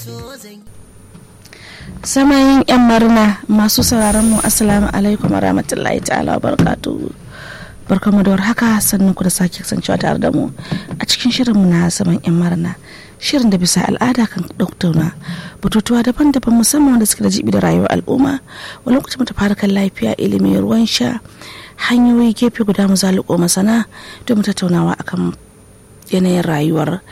samayin yan marna masu sauraron mu assalamu alaikum warahmatullahi ta'ala barkatu barkamu da warhaka sannan ku da sake kasancewa tare da mu a cikin shirinmu na zaman yan marna shirin da bisa al'ada kan ɗauktauna batutuwa daban-daban musamman wanda suke da jibi da rayuwar al'umma wani lokacin mu fara kan lafiya ilimi ruwan sha hanyoyi gefe guda mu zaluko masana don mu tattaunawa akan yanayin rayuwar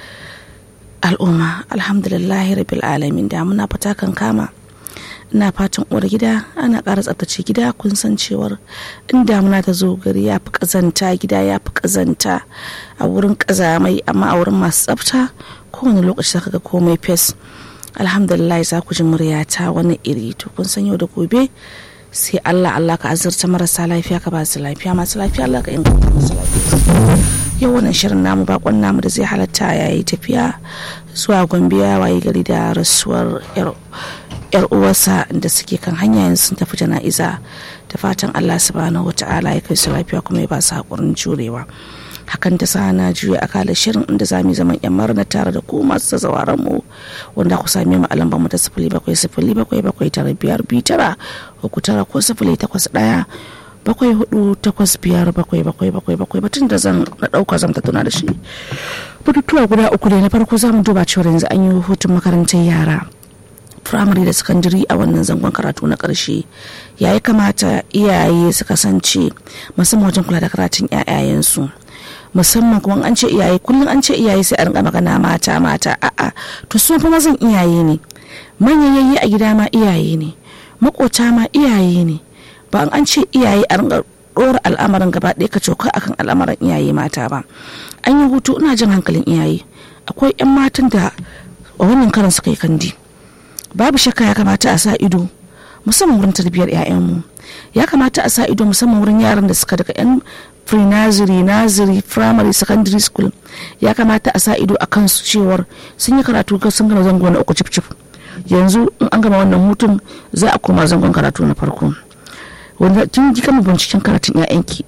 al'umma alhamdulillahi rabbil alamin da muna fata kan kama ina fatan uwar gida ana ƙara tsaftace gida kun san cewar in damuna ta zo gari ya fi ƙazanta gida ya fi ƙazanta a wurin ƙazamai amma a wurin masu tsafta kowane lokaci zaka ga komai fes alhamdulillah za ku ji muryata wani iri to kun san yau da gobe sai Allah Allah ka azurta marasa lafiya ka ba su lafiya masu lafiya Allah ka inganta masu lafiya yau wannan shirin namu bakon namu da zai halatta yayi tafiya zuwa gombe ya waye gari da rasuwar yar uwarsa da suke kan hanya yanzu sun tafi jana'iza da fatan Allah subhanahu wata'ala ya kai su lafiya kuma ya ba su haƙurin jurewa hakan ta sa na juya akalar shirin inda za mu zaman yan marna tare da ku masu zazawaran mu wanda ku same mu a lambar mu ta sifili bakwai sifili bakwai bakwai tara biyar biyu tara uku tara ko sifili takwas ɗaya bakwai hudu takwas biyar bakwai bakwai bakwai bakwai batun da zan na ɗauka zan tattauna da shi batutuwa guda uku ne na farko za mu duba cewa yanzu an yi hutun makarantar yara firamare da sakandare a wannan zangon karatu na ƙarshe ya yi kamata iyaye su kasance musamman wajen kula da karatun 'ya'yayensu musamman kuma an ce iyaye kullum an ce iyaye sai a rinka magana mata mata a'a to su fa mazan iyaye ne manyan yayi a gida ma iyaye ne makota ma iyaye ne ba an ce iyaye a rinka ɗora al'amarin gaba ɗaya ka coka akan al'amarin iyaye mata ba an yi hutu ina jin hankalin iyaye akwai 'yan matan da a wannan karan suka yi kandi babu shakka ya kamata a sa ido musamman wurin tarbiyyar 'ya'yanmu ya kamata a sa ido musamman wurin yaran da suka daga 'yan pre-nursery nursery primary secondary school ya kamata a sa ido a kansu cewar sun yi karatu sun gama zango na uku cif yanzu in an gama wannan hutun za a koma zangon karatu na farko wanda kin ji kama binciken karatun 'ya'yanki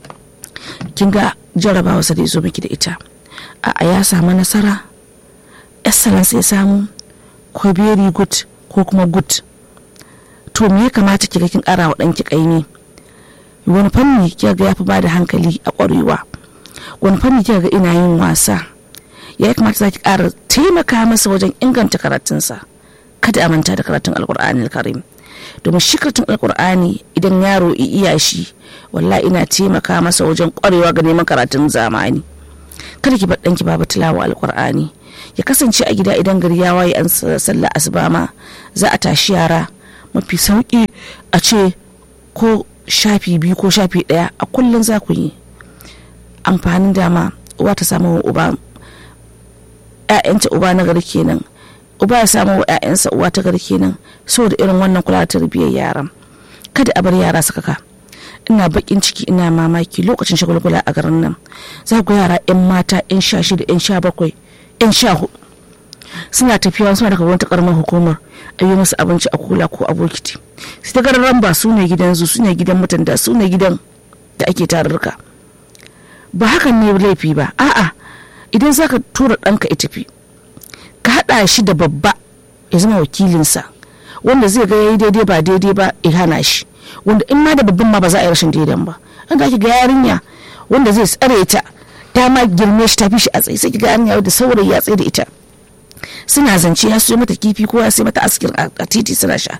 kin ga jarabawa sa da zo miki da ita a ya samu nasara excellence ya samu ko very good ko kuma good to me ya kamata ki ga kin kara wa ɗanki ƙaimi wani fanni kika ga yafi bada hankali a ƙwarewa wani fanni kika ga ina yin wasa ya kamata za ki ƙara taimaka masa wajen inganta karatunsa kada a manta da karatun alƙur'ani karim domin shi karatun alƙur'ani idan yaro iya shi wallahi ina taimaka masa wajen ƙwarewa ga neman karatun zamani kada ki bar ɗanki babu tilawa alƙur'ani ya kasance a gida idan gari ya waye an sallah asuba ma za a tashi yara mafi sauki a ce ko shafi biyu ko shafi daya a kullum za ku yi amfanin dama uwa ta samu uba ‘ya'yanta uba na gari kenan uba ya samu wa ‘ya'yansa uwa ta gari kenan saboda irin wannan kula da tarbiyyar yaran kada a bar yara su kaka ina bakin ciki ina mamaki lokacin shagulgula a garin nan za ku yara 'yan mata 'yan sha shida 'yan sha bakwai 'yan sha hudu suna tafiya suna daga wata karamar hukumar a yi musu abinci a kula ko a bokiti su ta gararan ba su ne gidan su ne gidan mutanda su ne gidan da ake tarurruka ba hakan ne laifi ba a'a idan zaka tura ɗanka ya tafi ka haɗa shi da babba ya zama wakilinsa wanda zai ga yayi daidai ba daidai ba ya hana shi wanda in ma da babban ma ba za a yi rashin daidan ba an ga ga yarinya wanda zai tsare ta ta ma girme shi ta fi shi a tsaye sai ga yarinya da saurayi ya tsaye da ita suna zance ya siyo mata kifi ko ya sai mata askir a titi suna sha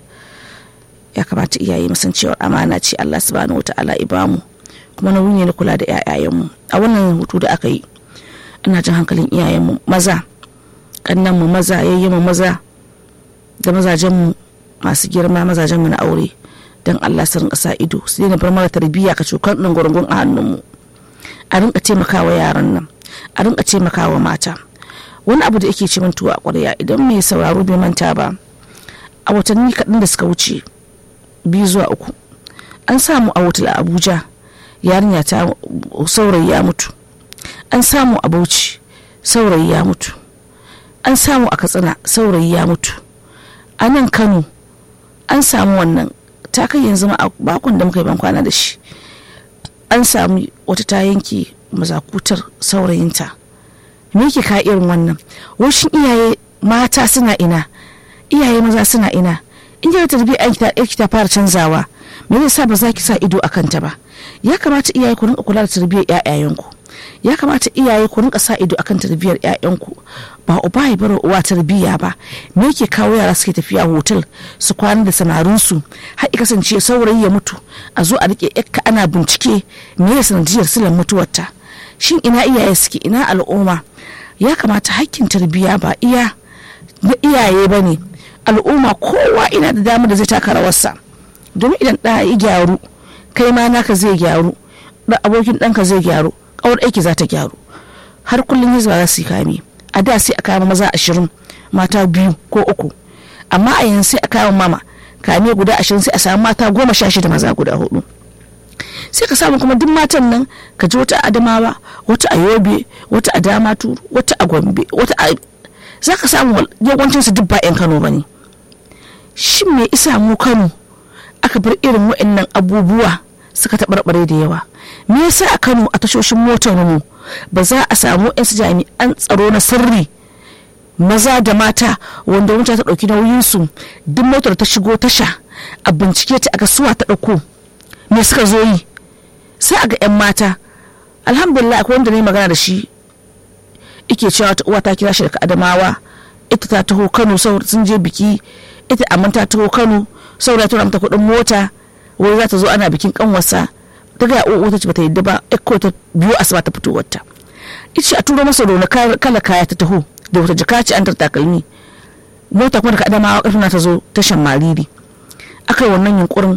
ya kamata iyaye mu san cewa amana ce Allah subhanahu wataala ibamu kuma nauyi ne na kula da ƴaƴayenmu a wannan hutu da aka yi ina jin hankalin iyayenmu maza kannan mu maza yayyen mu maza da mazajen mu masu girma mazajen mu na aure dan Allah su rinka sa ido su daina bar mara tarbiyya ka cokan ɗin gurgun a hannun mu a rinka taimakawa yaran nan a rinka taimakawa mata wani abu da yake ce min tuwa ƙwarya idan mai sauraro bai manta ba a watanni kaɗan da suka wuce biyu zuwa uku an samu a wutar abuja yarinya ta saurayi ya mutu an samu a bauchi saurayi ya mutu an samu a katsina saurayi ya mutu a nan kano an samu wannan ta kai yanzu ma a bakon da muka yi bankwana da shi an samu wata ta yanke mazakutar saurayinta me yake ka irin wannan washin iyaye mata suna ina iyaye maza suna ina in kika tarbiyyar ki ta fara canzawa me zai sa ba za ki sa ido a kanta ba ya kamata iyaye ku rinka kula da tarbiyyar ƴaƴayenku ya kamata iyaye ku rinka sa ido akan tarbiyyar ƴaƴanku ba uba ya bar uwa tarbiyya ba me yake kawo yara suke tafiya hotel su kwana da samarinsu har ya kasance saurayi ya mutu a zo a rike yakka ana bincike me ya sanadiyar silan mutuwarta shin ina iyaye suke ina al'umma ya kamata hakkin tarbiyya ba iya na iyaye ba ne al'umma kowa ina da damar da zai taka rawarsa domin idan ɗa ya gyaru kai ma naka zai gyaru da abokin ɗanka zai gyaru ƙawar aiki za ta gyaru har kullum hizba za su yi kame a da sai a kama maza ashirin mata biyu ko uku amma a yanzu sai a kama mama kame guda ashirin sai a samu mata goma sha shida maza guda hudu sai ka samu kuma duk matan nan ka ji wata adamawa wata a yobe wata a damaturu wata a gombe wata a za ka samu yawancinsu duk ba 'yan kano ba ne shin me isa mu kano aka bar irin waɗannan abubuwa suka taɓarɓare da yawa me yasa a kano a tashoshin motar mu ba za a samu 'yan jami'an tsaro na sirri maza da mata wanda wuta ta ɗauki nauyinsu duk motar ta shigo tasha a bincike ta aga suwa ta ɗauko me suka zo yi sai a ga 'yan mata alhamdulillah akwai wanda ne magana da shi ike cewa ta uwa ta kira shi daga adamawa ita ta taho kano sun je biki ita amma ta taho kano saboda tura mata kuɗin mota wai za ta zo ana bikin kanwarsa ta ga uwa ta ce bata yadda ba ko ta biyu asuba ta fito wata ita a turo masa rona kala kaya ta taho da wata jaka ce an takalmi mota kuma daga adamawa karfina ta zo tashan mariri aka yi wannan yunkurin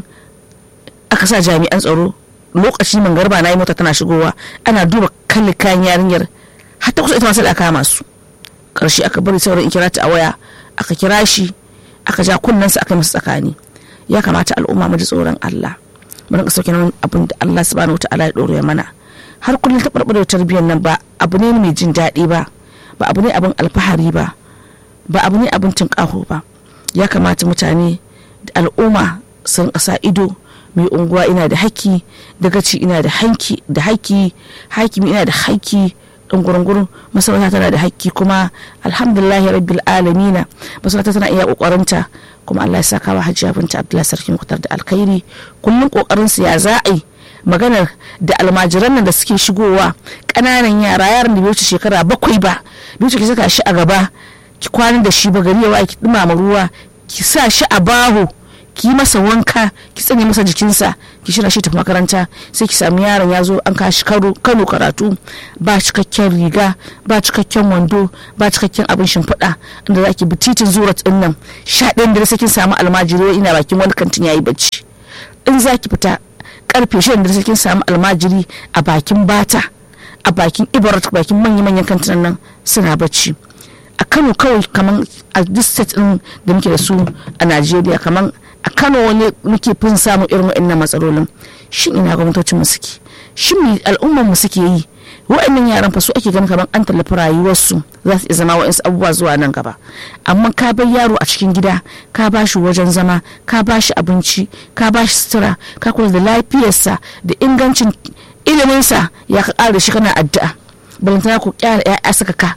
aka sa jami'an tsaro lokaci man garba na yi mota tana shigowa ana duba kalli kayan yarinyar har ta kusa ita masu da aka kama su karshe aka bari sauran in kira ta a waya aka kira shi aka ja kunnensa aka masa tsakani ya kamata al'umma mu ji tsoron Allah mu rinka sauke nan abin da Allah subhanahu wataala ya dore mana har kullum ta barbare tarbiyyar nan ba abu ne mai jin daɗi ba ba abu ne abin alfahari ba ba abu ne abin tunƙaho ba ya kamata mutane da al'umma su rinka sa ido mai unguwa ina da haƙƙi dagaci ina da hanki da haƙƙi hakimi ina da haƙƙi dan gurungurun masarauta tana da haƙƙi kuma alhamdulillahi rabbil alamina masarauta tana iya kokarinta kuma Allah ya saka wa hajiya binta Abdullahi sarki mutar da alkhairi kullum kokarin su ya za a yi maganar da almajiran nan da suke shigowa ƙananan yara yaran da bai wuce shekara bakwai ba bai wuce ki saka shi a gaba ki kwana da shi ba gari ya ki dumama ruwa ki sa shi a baho ki masa wanka ki tsane masa jikinsa ki shirya shi tafi makaranta sai ki sami yaron ya zo an kashi kano karatu ba cikakken riga ba cikakken wando ba cikakken abin shimfiɗa inda za ki bi titin zuwa ɗin nan sha ɗayan da sai kin samu almajiri ina bakin wani kantin yayi bacci in za ki fita karfe shirin da sai kin samu almajiri a bakin bata a bakin ibarat bakin manya-manyan kantinan nan suna bacci a kano kawai kamar a duk state din da muke da su a najeriya kamar a kano wani muke fin samun irin wa'annan matsalolin shin ina gwamnatocin mu suke shin me al'ummar mu suke yi wa'annan yaran fa su ake ganin kamar an tallafi rayuwarsu za su iya zama wa'ansu abubuwa zuwa nan gaba amma ka bar yaro a cikin gida ka ba shi wajen zama ka ba shi abinci ka ba shi sutura ka kula da lafiyarsa da ingancin iliminsa ya ka ƙara da shi kana addu'a balantana ku kyara 'ya'ya saka ka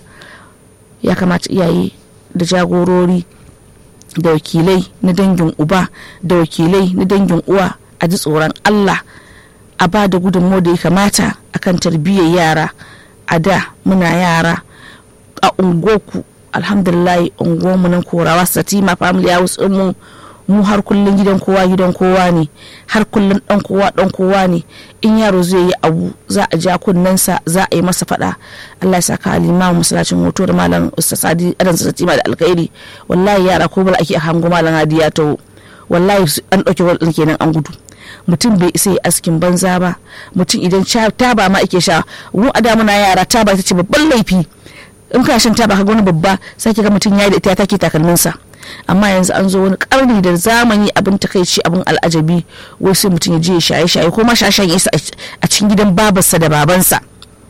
ya kamata iyaye da jagorori da wakilai na dangin uba da wakilai na dangin uwa a ji tsoron allah a ba da gudunmu da ya kamata akan tarbiyyar yara a da muna yara a ungoku alhamdulillah unguwarmu nan korawa satima family house mu mu har kullum gidan kowa gidan kowa ne har kullum dan kowa dan kowa ne in yaro zai yi abu za a ja kunnensa za a yi masa fada Allah ya saka alima masallacin hoto da malam ustaz sadi adan satima da alkhairi wallahi yara ko bala ake hango malam hadi ya taho wallahi an dauke wal kenan an gudu mutum bai isa yi askin banza ba mutum idan taba ma ake sha mu a da muna yara taba ita ce babban laifi in ka shan taba ka ga wani babba sai ga mutum ya yi da ita ya take takalminsa amma yanzu an zo wani karni da zamani abin takaici abin al'ajabi wai sai mutum ya je ya shaye shaye ko ma shashen isa a cikin gidan babarsa da babansa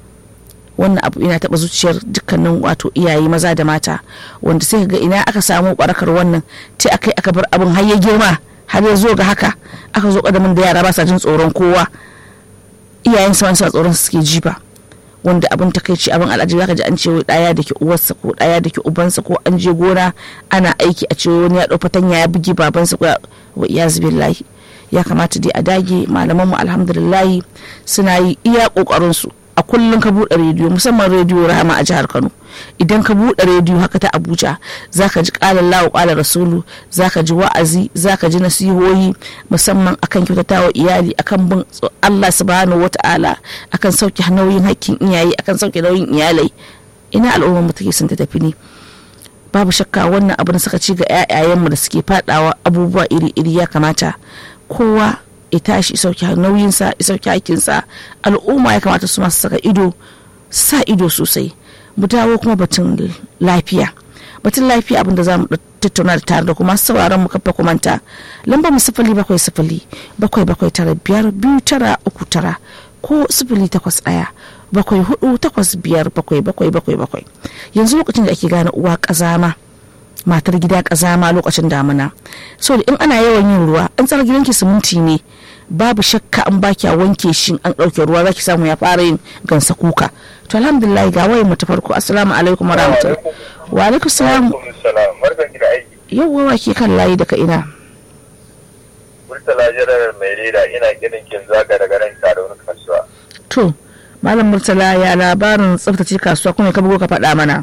wannan abu ina taba zuciyar dukkanin wato iyaye maza da mata wanda sai ga ina aka samu barakar wannan ta akai aka bar abin har ya girma har ya zo ga haka aka zo kadamin da yara ba sa jin tsoron kowa iyayen su suna tsoron su suke jifa wanda abin takaici abin al'ajabi zaka ji an ce daya da ke uwarsa ko daya da ke ubansa ko an je gona ana aiki a ce wani ya dau fatanya ya bugi babansa ko wa iyaz billahi ya kamata dai a dage malaman mu alhamdulillah suna yi iya kokarin su a kullum ka buɗe rediyo musamman rediyo rahama a jihar kano idan ka buɗe rediyo haka ta abuja zaka ji ƙalar lawo ƙalar rasulu zaka ji wa'azi zaka ji nasihohi musamman akan kyautatawa iyali akan bin allah subhanahu wata'ala akan sauke nauyin hakkin iyaye akan sauke nauyin iyalai ina al'ummar mu take sun ta tafi ne babu shakka wannan abin suka ci ga 'ya'yayenmu da suke fadawa abubuwa iri-iri ya kamata kowa ya tashi sauke nauyinsa ya sauke hakinsa al'umma ya kamata su masu saka ido sa ido sosai mu dawo kuma batun lafiya batun lafiya abinda za mu tattauna da tare da kuma sauraron mu kafa kumanta lambar mu sifili bakwai sifili bakwai bakwai tara biyar biyu tara uku tara ko sifili takwas ɗaya bakwai hudu takwas biyar bakwai bakwai bakwai bakwai yanzu lokacin da ake gane uwa ƙazama matar gida kazama lokacin damuna so da in ana yawan yin ruwa an tsara gidanki siminti ne babu shakka an baki a wanke shi an ɗauke ruwa zaki samu ya fara yin gansa kuka to alhamdulillah ga wayar mu ta farko assalamu alaikum wa rahmatullahi wa alaikum salam yawwa wa ke kan layi daga ina Murtala jirar mai leda ina kiran kin zaga daga nan tare wani kasuwa. To, Malam Murtala ya labarin tsaftace kasuwa kuma ka bugo ka faɗa mana.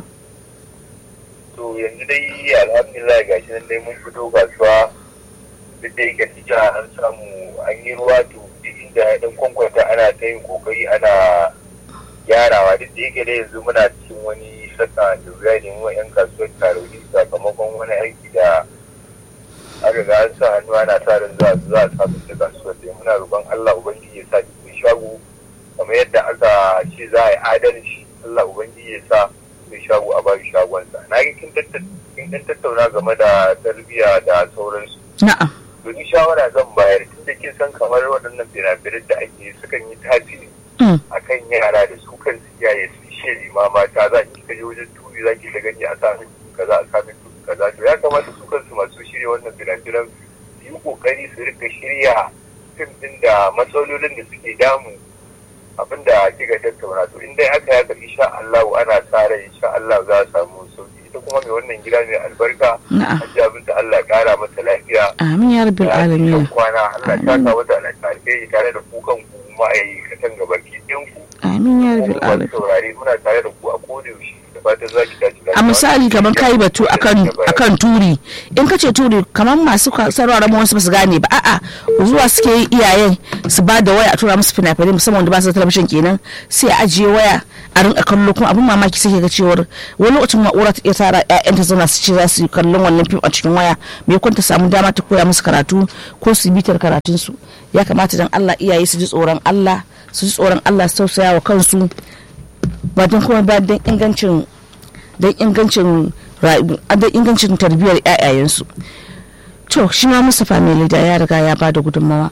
To yanzu dai alhamdulillah ga shi nan dai mun fito kasuwa duk da yake cikin an samu an yi ruwa to duk inda ya dan kwankwanta ana ta yin kokari ana gyarawa duk da yake dai yanzu muna cikin wani saka da wuya ne mu yan kasuwar taroni sakamakon wani aiki da an riga an sa hannu ana sa ran za za a samu da kasuwar da muna roƙon Allah ubangiji ya sa cikin shago kamar yadda aka ce za a yi adalci Allah ubangiji ya sa mai shago a bashi shagonsa na yi kin tattauna game da tarbiyya da sauransu Na'am. domin shawara zan bayar tun da kin san kamar waɗannan fina-finan da ake sukan yi tasiri akan yara da su kan iyaye su shiri ma mata za ki kaje wajen turi za ki ta gani a samun kaza a samun turi kaza to ya kamata su kansu masu shirya wannan fina-finan su yi kokari su rika shirya fim din da matsalolin da suke damu abinda kika tattauna to in dai aka yaka insha Allah ana sa rai insha Allah za a samu sauki ita kuma mai wannan gida mai albarka Na'am. hajji abin da Allah ya kara mata lafiya Amin ya rabbil alamin. kwana Allah ta sa wata alƙalƙai tare da ku kan ku ma'aikatan gabaki ɗin ku Amin ya rabbil kuma alamin. saurare muna tare da ku a koda yaushe da fatan za ki tashi a misali kamar kai batu akan akan turi in ka ce turi kamar masu sarwara ma wasu ba su gane ba a'a zuwa suke yi iyayen su ba da waya a tura musu fina-finai musamman wanda ba su da talabijin kenan sai a ajiye waya a rinka kallo kuma abin mamaki sai ga cewar wani lokacin ma'ura ta iya tara ƴaƴanta zauna su ce za su yi kallon wannan fim a cikin waya me kun ta samu dama ta koya musu karatu ko su yi bitar karatun su ya kamata dan Allah iyaye su ji tsoron Allah su ji tsoron Allah su tausaya wa kansu ba don kuma ba don ingancin don ingancin rayu- don ingancin tarbiyyar ƴaƴayensu to shi ma Mustapha mai da ya riga ya ba da gudunmawa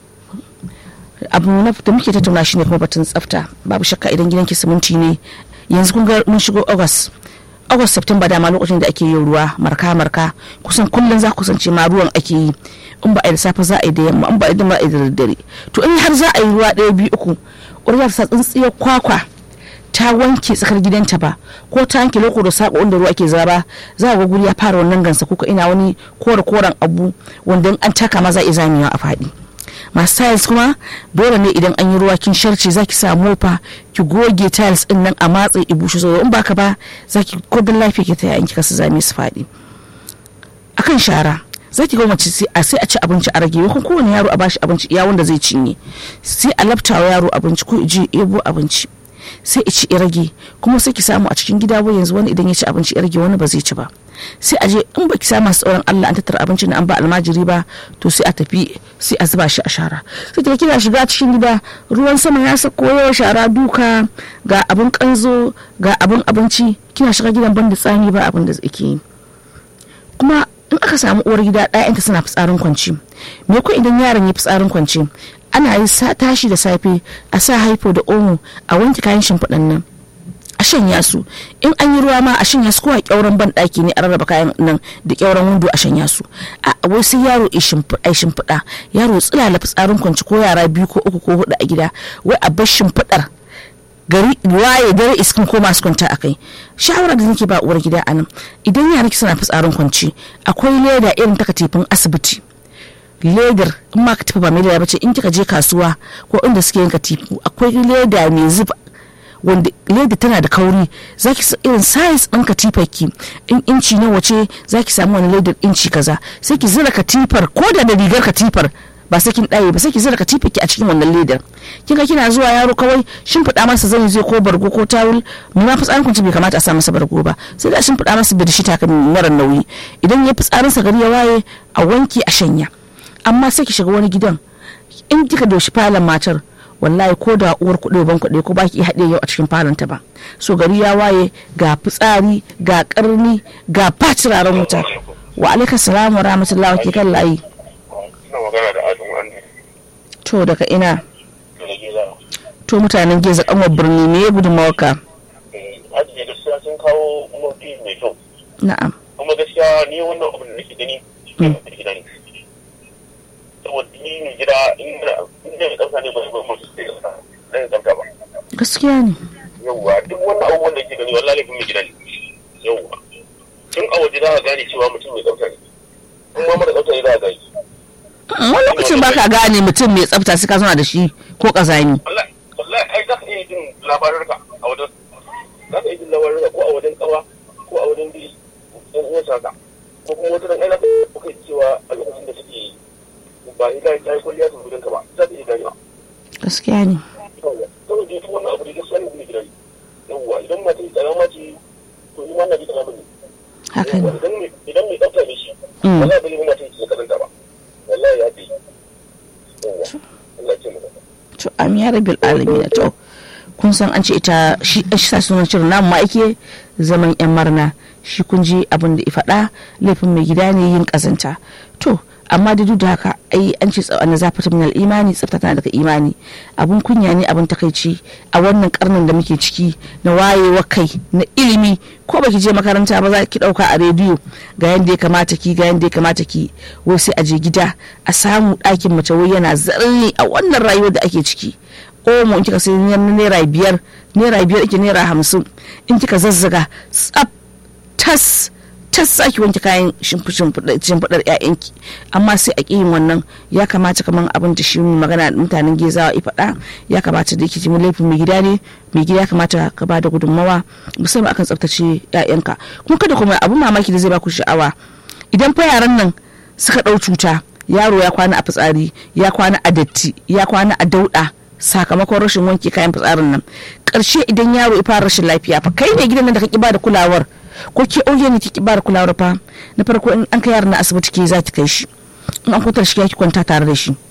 abu na da muke tattauna shi ne kuma batun tsafta babu shakka idan gidanki siminti ne yanzu kun ga mun shigo august august september dama lokacin da ake yin ruwa marka marka kusan kullum za ku sance ma ruwan ake yi in ba a yi da safe za a yi da yamma in ba a yi da ba a yi da daddare to in har za a yi ruwa ɗaya biyu uku ƙwarya ta sa tsintsiyar kwakwa ta wanke tsakar gidanta ba ko ta wanke loko da sako wanda ruwa ake zaba za a ga guri ya fara wannan gansa ko ina wani kore koren abu wanda in an taka ma za a iya zamewa a faɗi masu tiles kuma dole ne idan an yi ruwa kin sharce za ki sa mofa ki goge tiles din nan a matse i bushe so in baka ba za ki kodin lafiya ki ta yayin ki kasa zame su faɗi akan shara za ki ga mace sai a sai a ci abinci a rage ko kowane yaro a bashi abinci iya wanda zai cinye sai a laftawa yaro abinci ko je ebo abinci sai ci ya rage kuma sai ki samu a cikin gida wai yanzu wani idan ya ci abinci ya rage wani ba zai ci ba sai a je in baki samu masu tsoron Allah an tattara abincin da an ba almajiri ba to sai a tafi sai a zuba shi a shara sai kika kina shiga cikin gida ruwan sama ya sako yawa shara duka ga abin kanzo ga abin abinci kina shiga gidan banda tsami ba abin da zai yi kuma in aka samu uwar gida ɗayanta suna fitsarin kwanci me ko idan yaron ya fitsarin kwanci ana yi tashi da safe a sa haifo da omo a wanke kayan shimfiɗan nan a shanya su in an yi ruwa ma a shanya su ko a kyauran ban ɗaki ne a rarraba kayan nan da kyauran windo a shanya su a wai sai yaro ya shimfiɗa yaro tsilala fitsarin kwanci ko yara biyu ko uku ko hudu a gida wai a bar shimfiɗar gari waye dare iskin ko masu kwanta a kai shawara da nake ba uwar gida anan idan yaran ki suna fitsarin kwanci akwai leda irin ta katifin asibiti ledar in ma katifa ba mai leda bace in kika je kasuwa ko inda suke yin katifu akwai leda mai zuba wanda leda tana da kauri zaki sa irin size ɗin katifar ki in inci na wace zaki samu wani ledar inci kaza sai ki zira katifar ko da da rigar katifar ba sai kin ɗaye ba sai ki zira katifar ki a cikin wannan ledar kin ga kina zuwa yaro kawai shimfiɗa masa zani zai ko bargo ko tawul mu ma fitsarin kunci bai kamata a sa masa bargo ba sai da shimfiɗa masa bedsheet haka mara nauyi idan ya fitsarin sa gari ya waye a wanke a shanya amma sai ki shiga wani gidan in kika doshi falon matar wallahi ko da uwar kuɗi ban kuɗi ko baki haɗe yau a cikin falon ta ba so gari ya waye ga fitsari ga karni ga fatiraren wuta wa alaika salamu wa rahmatullahi ke kan layi Ina magana da Adamu an to daga ina daga gida. to mutanen geza kanwar birni me ya gudun mawaka Ajiye gaskiya sun kawo mafi mai kyau. na'am Kuma gaskiya ni wannan abin da nake gani Mm. da gida ne. Saboda ni mai gida inda inda mai tsafta ne ba zai mutu sai da tsafta. Dan tsafta ba. gaskiya ne Yawwa duk wannan abubuwan da ke gani wallahi laifin mai gida ne. Yawwa. Tun a waje za a gane cewa mutum mai tsafta ne. In ma mara tsafta ne za a gane. wani lokacin ba ka gane mutum mai tsafta sai ka zauna da shi ko kazani wallahi wallahi ai za ka iya jin labarurka a wajen za ka iya jin labarurka ko a wajen kawa ko a wajen bi yan uwan saka ko kuma wata ran ai za ka iya kai cewa a lokacin da suke ba ni da ta yi kwalliya su gudun ka ba za ka iya ganewa gaskiya ne saboda dai duk wannan abu da gaskiya ne kuma gidan yawwa idan ma ta yi tsarama ce to ni ma na ji tsarama ne haka ne idan mai idan mai tsafta ne shi Mm. wallahi bai yi ma ta yi kazanta ba wallahi ya fi yawwa Allah ya ce mu da to am ya rabil alamin to kun san an ce ita shi shi sa sunan shirin namu ma ake zaman yan marna shi kun ji abin da ya faɗa laifin mai gida ne yin kazanta to amma da duk da haka ai an ce na zafata min imani tsafta tana daga imani abun kunya ne abun takaici a wannan karnin da muke ciki na wayewa kai na ilimi ko baki je makaranta ba za ki dauka a rediyo ga yanda ya kamata ki ga yanda ya kamata ki wai sai a je gida a samu ɗakin mace wai yana zarni a wannan rayuwar da ake ciki omo in kika sai naira biyar naira biyar ake naira hamsin in kika zazzaga tsaf tas tas saki wanke kayan shimfiɗar ƴaƴanki amma sai a yin wannan ya kamata kamar abin da shi magana mutanen gezawa ya faɗa ya kamata da yake ji laifin mai gida ne mai gida ya kamata ka ba da gudunmawa musamman akan tsaftace ƴaƴanka kuma kada kuma abin mamaki da zai baku sha'awa idan fa yaran nan suka ɗau cuta yaro ya kwana a fitsari ya kwana a datti ya kwana a dauɗa sakamakon rashin wanke kayan fitsarin nan ƙarshe idan yaro ya fara rashin lafiya fa kai ne gidan nan da ka ki ba da kulawar ko ke auye ne ki ba da kulawar fa na farko in an kai yaron na asibiti ke za ki kai shi in an kwantar shi ki kwanta tare da shi